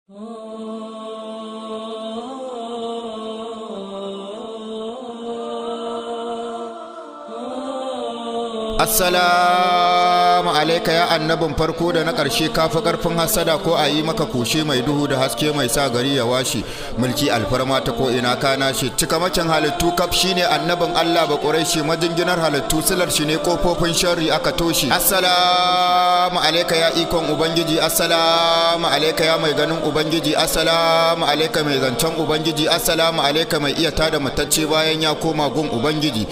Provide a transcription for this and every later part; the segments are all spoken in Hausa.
Assalamu alaika ya annabin farko da na ƙarshe kafi ƙarfin hasada ko a yi maka kushe mai duhu da haske mai sa gari ya washe mulki alfarma ta ko ina kana shi cika macen halittu kaf shine annabin Allah ba ƙuraishi majinginar halittu silar shi ne kofofin sharri aka toshe assalamu alaika ya ikon ubangiji assalamu alaika ya mai ganin ubangiji assalamu alaika mai zancen ubangiji assalamu alaika mai iya tada matacce bayan ya koma gun ubangiji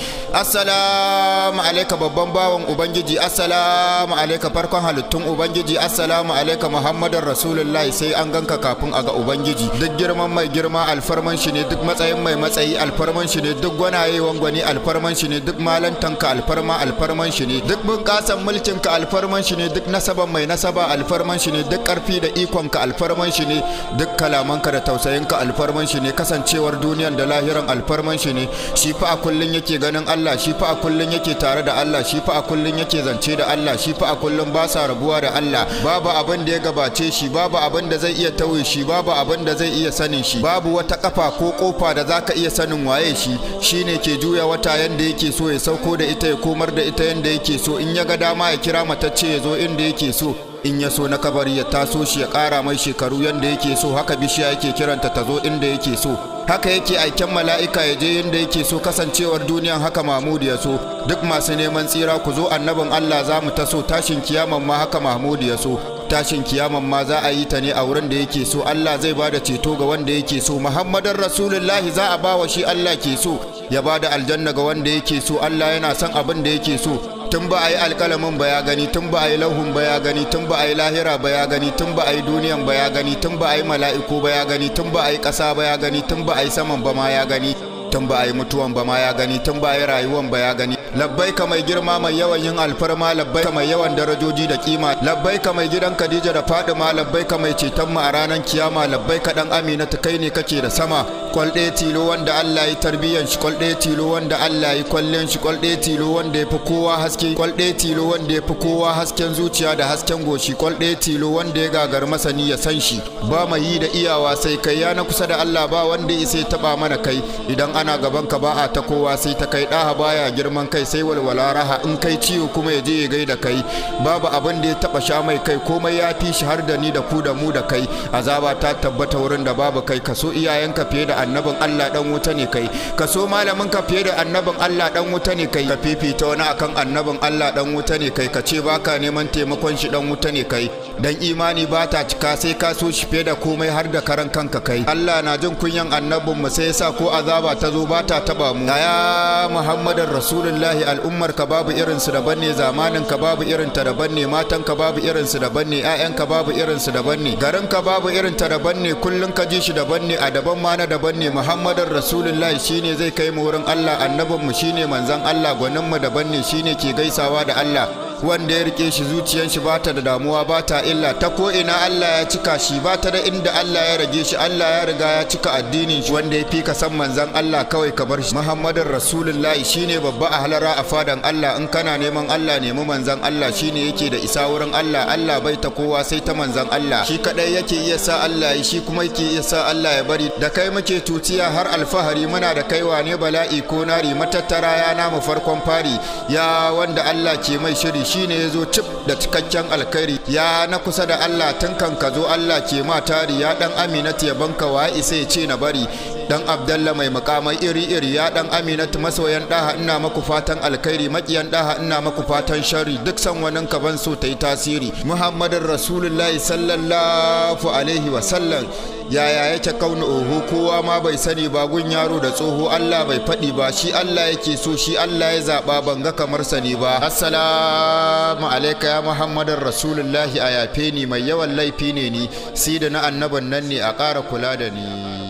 assalamu alaika babban bawan ubangiji assalamu alaika farkon halittun ubangiji assalamu alaika muhammadin rasulullahi sai an ganka kafin a ga ubangiji duk girman mai girma alfarman shi ne duk matsayin mai matsayi alfarman shi ne duk gwanaye wangwani alfarman shi ne duk malantanka alfarma alfarman shi ne duk bunƙasan mulkinka alfarman shi ne duk nasaban mai nasaba alfarman shi ne duk ƙarfi da ikonka alfarman shi ne duk kalamanka da tausayinka alfarman shi ne kasancewar duniyan da lahiran alfarman shi ne shi fa a kullun yake ganin Allah shi fa a kullun yake tare da Allah shi fa a kullun yake zance da Allah shi fa a kullun ba sa rabuwa da Allah babu abin da ya gabace shi babu abin da zai iya tauye shi babu abin da zai iya sanin shi babu wata kafa ko kofa da zaka iya sanin waye shi shine ke juya wata yanda yake so ya sauko da ita ya komar da ita yanda yake so in ya ga dama ya kira matacce ya zo inda yake so in ya so na kabari ya taso shi ya ƙara mai shekaru yanda yake so haka bishiya yake kiranta ta zo inda yake so haka yake aiken mala'ika ya je yadda yake so kasancewar duniyan haka mahmud ya so duk masu neman tsira ku zo annabin allah za mu taso tashin kiyaman ma haka mahmud ya so tashin kiyaman ma za a yi ta ne a wurin da yake so allah zai ba da ceto ga wanda yake so muhammadan rasulullahi za a ba wa shi allah ke so ya ba da aljanna ga wanda yake so allah yana son abin da yake so tun ba a yi alƙalamin ba ya gani tun ba a yi lauhun ba ya gani tun ba a yi lahira ba ya gani tun ba a yi duniyan ba ya gani tun ba a yi mala'iku ba ya gani tun ba a yi ƙasa ba ya gani tun ba a yi saman ba ma ya gani tun ba a yi mutuwan ba ma ya gani tun ba a yi rayuwan ba ya gani labbai ka mai girma mai yawan yin alfarma labbai ka mai yawan darajoji da kima labbai ka mai gidan Khadija da Fadima labbai ka mai ceton mu a ranar kiyama labbai ka dan Amina ta kai ne kake da sama kwal ɗaya tilo wanda Allah ya tarbiyyan shi kwal ɗaya tilo wanda Allah ya kwallen shi kwal ɗaya tilo wanda ya fi kowa haske kwal ɗaya tilo wanda ya fi kowa hasken zuciya da hasken goshi kwal ɗaya tilo wanda ya gagar masani ya san shi ba mai yi da iyawa sai kai ya na kusa da Allah ba wanda ya sai taba mana kai idan ana gaban ka ba a ta kowa sai ta kai ɗaha baya girman kai sai walwala raha in kai ciwo kuma ya je ya gaida kai babu abin da ya taba sha mai kai komai ya fi shi har da ni da ku da mu da kai azaba ta tabbata wurin da babu kai kaso iyayenka fiye da annabin Allah dan wuta ne kai kaso malamin ka fiye da annabin Allah dan wuta ne kai ka fifita wani akan annabin Allah dan wuta ne kai ka ce baka neman taimakon shi dan wuta ne kai dan imani ba ta cika sai ka so shi fiye da komai har da karan kanka kai Allah na jin kunyan annabin mu sai yasa ko azaba ta zo ba ta taba mu ya Muhammadin Rasulullahi al'ummar ka babu irin su daban ne zamanin ka babu irin ta daban ne matan ka babu irin su daban ne ƴaƴan ka babu irin su daban ne garin ka babu irin ta daban ne kullun ka ji shi daban ne a daban ma na daban ne Muhammadin Rasulullahi shine zai kai mu wurin Allah annabin mu shine manzon Allah gwanin mu daban ne shine ke gaisawa da Allah wanda ya rike shi zuciyar shi bata da damuwa bata illa ta ko ina Allah ya cika shi bata da inda Allah ya rage shi Allah ya riga ya cika addinin shi wanda ya fi ka san manzan Allah kawai ka bar shi Muhammadin Rasulullahi shine babba a halara a fadan Allah in kana neman Allah nemi manzan Allah shine yake da isa wurin Allah Allah bai ta kowa sai ta manzan Allah shi kadai yake iya sa Allah yi shi kuma yake iya sa Allah ya bari da kai muke tutiya har alfahari muna da kaiwa ne bala'i ko nari matattara ya namu farkon fari ya wanda Allah ke mai shiri shine ya zo cif da cikakken alkhairi ya na kusa da Allah tun kan ka zo Allah ke ma tari ya dan aminatu ya banka wa isa ya ce na bari dan abdalla mai makamai iri-iri ya dan aminatu masoyan daha ina maku fatan alkhairi makiyan daha ina maku fatan shari duk san wani ka ban so ta yi tasiri muhammadin rasulullahi sallallahu alaihi wa sallam yaya yake kauna oho kowa ma bai sani ba gun yaro da tsoho Allah bai faɗi ba shi Allah yake so shi Allah ya zaɓa ban ga kamar sani ba assalamu alaika ya muhammadin rasulullahi a yafe ni mai yawan laifi ne ni si da na annaban nan ne a ƙara kula da ni